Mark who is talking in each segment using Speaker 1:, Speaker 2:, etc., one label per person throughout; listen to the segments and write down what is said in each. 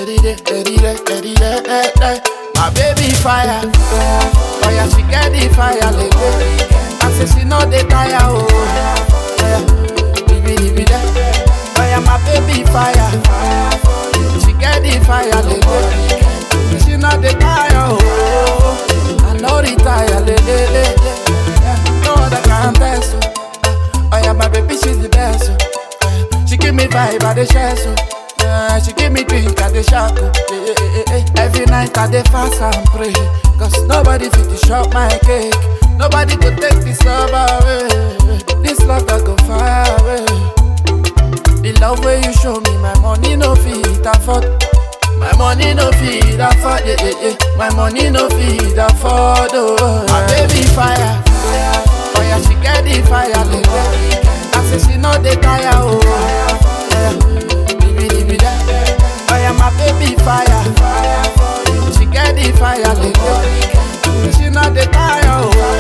Speaker 1: ready there, ready there, ready there, eh, eh. My baby fire, oh yeah, she get the fire, like I say she know the tire, oh yeah, baby, baby, there. Oh yeah, my baby fire, she get the fire, like she know the tire, oh I know the tire, le, le, le, le. Yeah, no other can test, oh. Oh yeah, my baby, she's the best, oh. Yeah, She give me vibe, I the share, so yeah, She give me drink, I the shack, oh. yeah, yeah, yeah, yeah. Every night I the fast and pray Cause nobody fit to shop my cake Nobody could take this love away This love that go far away The love way you show me, my money no fit afford my money no feed afford, yeah, yeah, yeah. My money no feed afford, oh. My baby fire, oh yeah, she get the fire, like that. I say she know the tire, oh. Yeah, baby, baby, that. Oh yeah, my baby fire, she get the fire, like that. She know the tire,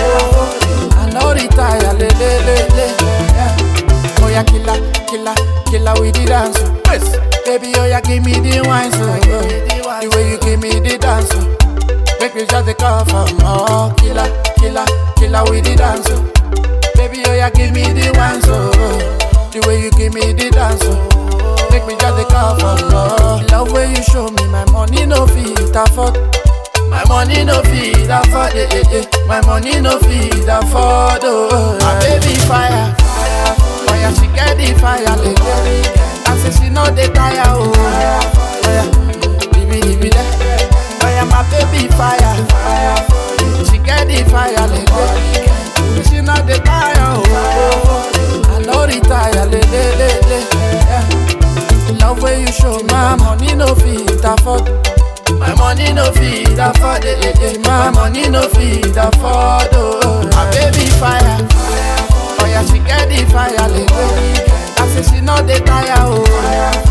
Speaker 1: oh. I know the tire, le, le, le, le. Yeah. Oh yeah, killer, killer, killer with the dance. oh. Yes. Baby, oh yeah, give me the wine, so uh, the way you give me the dance, oh. make me just the cover. Oh, killer, killer, killer with the dance. oh. Baby, oh yeah, give me the wine, so the way you give me the dance, oh. make me just the cover. Oh, love way you show me, my money no fit afford. My money no feed afford, eh, eh, eh. My money no feed afford, oh. My baby fire, oh yeah, she get the fire, like that. I say she know the tire, oh. Oh yeah, baby, baby, that. Oh yeah, my baby fire, she get the fire, like that. She know the tire, oh. I know the tire, le, le, le, le. Yeah. Love way you show me, my money no fit afford. My money no feed afford it, eh, eh. My money no feed afford, oh My baby fire, oh yeah, she get the fire, like I say she know the tire, oh